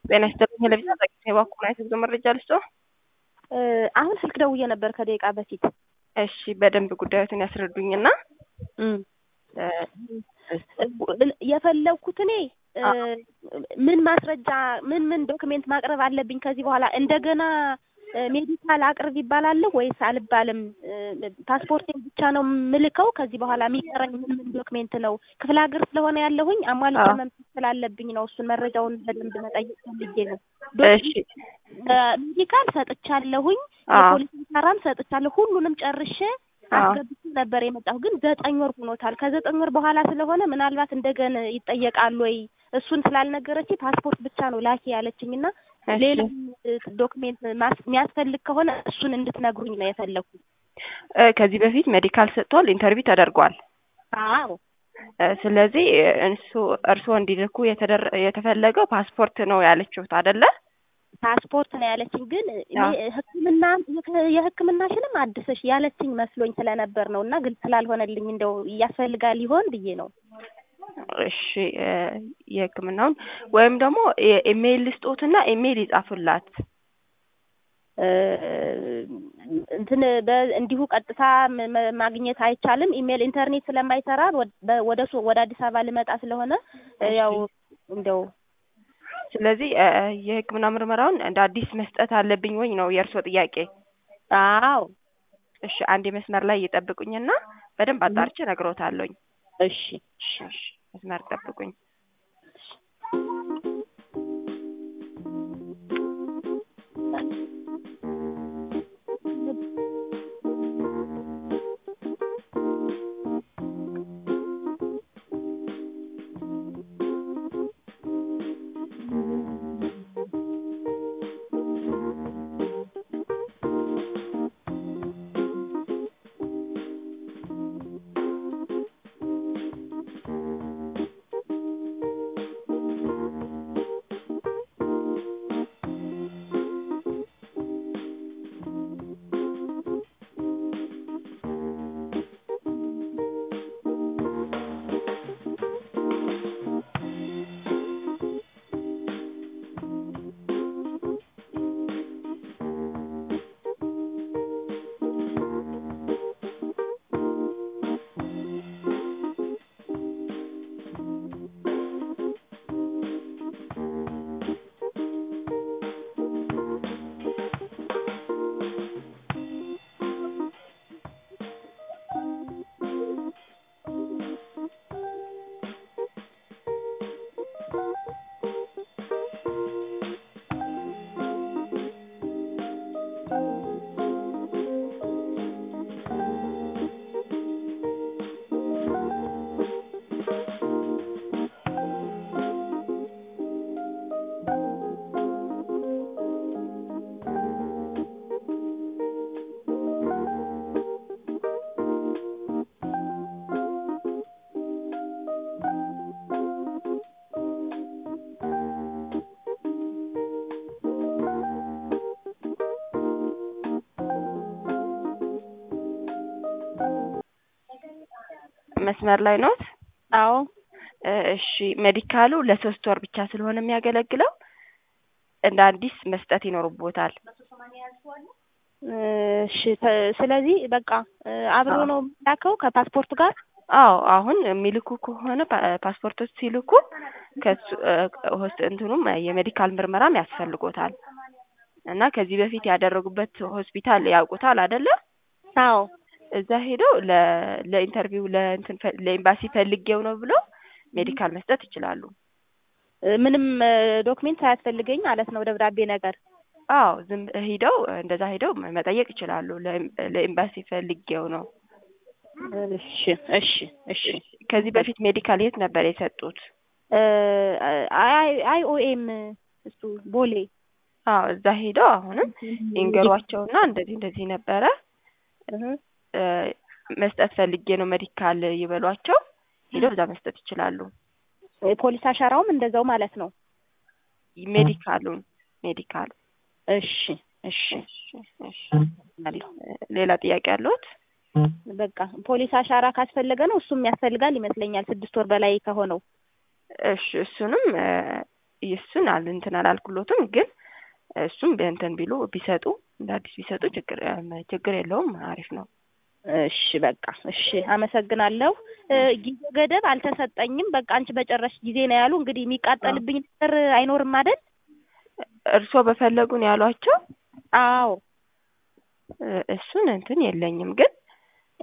ጤና ይስጥልኝ ቴሌቪዥን አጠቅስ የባኩና የህዝብ መረጃ ልስጦ። አሁን ስልክ ደውዬ ነበር ከደቂቃ በፊት። እሺ በደንብ ጉዳዮትን ያስረዱኝና የፈለግኩት እኔ ምን ማስረጃ ምን ምን ዶክሜንት ማቅረብ አለብኝ ከዚህ በኋላ እንደገና ሜዲካል አቅርብ ይባላለሁ ወይስ አልባልም? ፓስፖርቴን ብቻ ነው ምልከው? ከዚህ በኋላ የሚቀረኝ ምን ምን ዶክሜንት ነው? ክፍለ ሀገር ስለሆነ ያለሁኝ አሟልቼ መምጣት ስላለብኝ ነው። እሱን መረጃውን በደንብ መጠየቅ ፈልጌ ነው። ሜዲካል ሰጥቻለሁኝ፣ የፖሊስ ሰራም ሰጥቻለሁ። ሁሉንም ጨርሼ አስገብቼ ነበር የመጣሁ። ግን ዘጠኝ ወር ሆኖታል። ከዘጠኝ ወር በኋላ ስለሆነ ምናልባት እንደገና ይጠየቃሉ ወይ እሱን ስላልነገረች ፓስፖርት ብቻ ነው ላኪ ያለችኝ እና ሌላ ዶክሜንት የሚያስፈልግ ከሆነ እሱን እንድትነግሩኝ ነው የፈለኩት። ከዚህ በፊት ሜዲካል ሰጥቷል፣ ኢንተርቪው ተደርጓል። አዎ። ስለዚህ እሱ እርስዎ እንዲልኩ የተፈለገው ፓስፖርት ነው ያለችሁት አይደለ? ፓስፖርት ነው ያለችኝ። ግን ሕክምና የሕክምናሽንም አድሰሽ ያለችኝ መስሎኝ ስለነበር ነው እና ግልጽ ስላልሆነልኝ እንደው ያስፈልጋል ይሆን ብዬ ነው። እሺ የህክምናውን ወይም ደግሞ ኢሜይል ልስጦትና ኢሜይል ይጻፉላት። እንትን እንዲሁ ቀጥታ ማግኘት አይቻልም። ኢሜይል ኢንተርኔት ስለማይሰራ ወደ ወደ አዲስ አበባ ልመጣ ስለሆነ ያው እንደው ስለዚህ የህክምና ምርመራውን እንደ አዲስ መስጠት አለብኝ ወይ ነው የእርስዎ ጥያቄ? አዎ። እሺ አንድ መስመር ላይ እየጠብቁኝና በደንብ አጣርቼ እነግሮታለሁኝ። እሺ እሺ መስመር ጠብቁኝ። መስመር ላይ ኖት? አዎ። እሺ ሜዲካሉ ለሶስት ወር ብቻ ስለሆነ የሚያገለግለው እንደ አዲስ መስጠት ይኖርቦታል። እሺ ስለዚህ በቃ አብሮ ነው የሚላከው ከፓስፖርት ጋር? አዎ አሁን የሚልኩ ከሆነ ፓስፖርቶች ሲልኩ ከሱ ሆስት እንትኑም የሜዲካል ምርመራም ያስፈልጎታል እና ከዚህ በፊት ያደረጉበት ሆስፒታል ያውቁታል አይደለ? አዎ። እዛ ሄደው ለኢንተርቪው ለእንትን ለኤምባሲ ፈልጌው ነው ብለው ሜዲካል መስጠት ይችላሉ። ምንም ዶክሜንት ሳያስፈልገኝ ማለት ነው ደብዳቤ ነገር? አዎ ዝም ሂደው እንደዛ ሂደው መጠየቅ ይችላሉ። ለኤምባሲ ፈልጌው ነው። እሺ እሺ እሺ። ከዚህ በፊት ሜዲካል የት ነበር የሰጡት? አይ አይ ኦኤም እሱ ቦሌ። አዎ እዛ ሄደው አሁንም ይንገሯቸውና እንደዚህ እንደዚህ ነበረ መስጠት ፈልጌ ነው ሜዲካል ይበሏቸው። ሄደው እዛ መስጠት ይችላሉ። ፖሊስ አሻራውም እንደዛው ማለት ነው። ሜዲካሉን ሜዲካሉ እሺ እሺ እሺ። ሌላ ጥያቄ አለዎት? በቃ ፖሊስ አሻራ ካስፈለገ ነው እሱም ያስፈልጋል ይመስለኛል ስድስት ወር በላይ ከሆነው። እሺ እሱንም እሱን አል እንትን አላልኩሎትም ግን እሱም እንትን ቢሉ ቢሰጡ እንደ አዲስ ቢሰጡ ችግር ችግር የለውም አሪፍ ነው። እሺ በቃ እሺ፣ አመሰግናለሁ። እ ጊዜ ገደብ አልተሰጠኝም። በቃ አንቺ በጨረሽ ጊዜ ነው ያሉ። እንግዲህ የሚቃጠልብኝ ነገር አይኖርም አይደል? እርስዎ በፈለጉን ያሏቸው አዎ እ እሱን እንትን የለኝም ግን